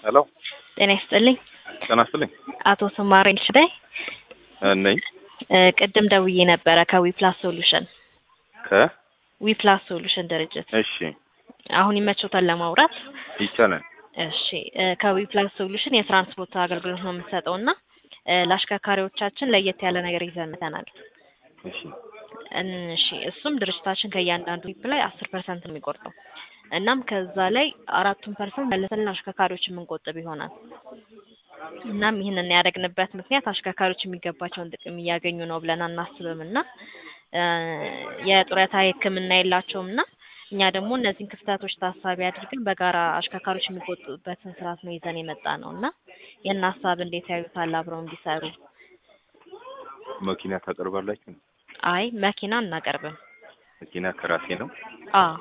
ሄሎ ጤና ይስጥልኝ። ጤና ይስጥልኝ አቶ ስማሬ ሽዳይ ነኝ ቅድም ደውዬ ነበረ ከዊፕላስ ሶሉሽን ከ ዊፕላስ ሶሉሽን ድርጅት እሺ አሁን ይመቾታል ለማውራት? ይቻላል እሺ እ ከዊፕላስ ሶሉሽን የትራንስፖርት አገልግሎት ነው የምንሰጠው እና እ ለአሽከርካሪዎቻችን ለየት ያለ ነገር ይዘን መጥተናል። እሺ እሺ እሱም ድርጅታችን ከእያንዳንዱ ዊፕ ላይ አስር ፐርሰንት ነው የሚቆርጠው እናም ከዛ ላይ አራቱን ፐርሰንት መልሰን ለአሽከርካሪዎች የምንቆጥብ ይሆናል። እናም ይህንን ያደረግንበት ምክንያት አሽከርካሪዎች የሚገባቸውን ጥቅም እያገኙ ነው ብለን አናስብም እና እ የጡረታ ሕክምና የላቸውም እና እኛ ደግሞ እነዚህን ክፍተቶች ታሳቢ አድርገን በጋራ አሽከርካሪዎች የሚቆጥቡበትን ስርዓት ነው ይዘን የመጣ ነው እና ይህን ሀሳብ እንዴት ያዩታል? አብረው እንዲሰሩ። መኪና ታቀርባላችሁ? አይ መኪና አናቀርብም። መኪና ከራሴ ነው። አዎ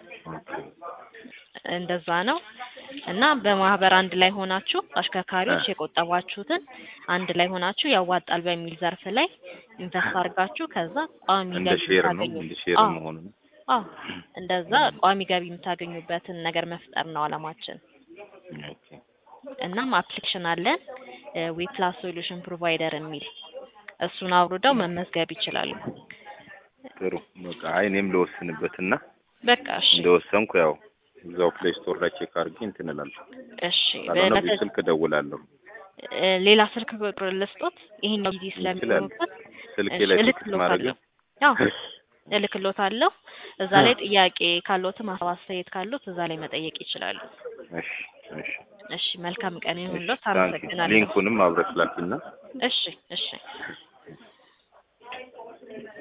እንደዛ ነው እና በማህበር አንድ ላይ ሆናችሁ አሽከርካሪዎች የቆጠባችሁትን አንድ ላይ ሆናችሁ ያዋጣል በሚል ዘርፍ ላይ ኢንቨስት አድርጋችሁ ከዛ ቋሚ እንደ ገቢ ሼር ነው የምታገኙ እንደ ሼር አዎ መሆኑ ነው። አዎ እንደዛ ቋሚ ገቢ የምታገኙበትን ነገር መፍጠር ነው አላማችን። ኦኬ እናም አፕሊኬሽን አለን ዊፕላስ ሶሉሽን ፕሮቫይደር የሚል እሱን አውርደው መመዝገብ ይችላሉ። ጥሩ በቃ አይ እኔም ልወስንበትና በቃ እሺ እንደወሰንኩ ያው እዛው ፕሌይ ስቶር ላይ ቼክ አድርጌ እንትን እላለሁ። እሺ ካልሆነ በተ- በዚህ ስልክ እደውላለሁ። እ ሌላ ስልክ ቁጥር ልስጦት ይሄኛው ጊዜ ይችላል። ስለሚሆንበት ስልኬ እሺ ላይ ቴክስት ማድረግ እልክልዎታለሁ። አዎ እልክልዎታለሁ። እዛ ላይ ጥያቄ ካለዎትም ሀሳብ አስተያየት ካለዎት እዛ ላይ መጠየቅ ይችላሉ። እሺ እሺ እሺ መልካም ቀን እሺ ይሁንልዎት። ታንኪ አመሰግናለሁ። ሊንኩንም አብረሽ ላኪና እሺ እሺ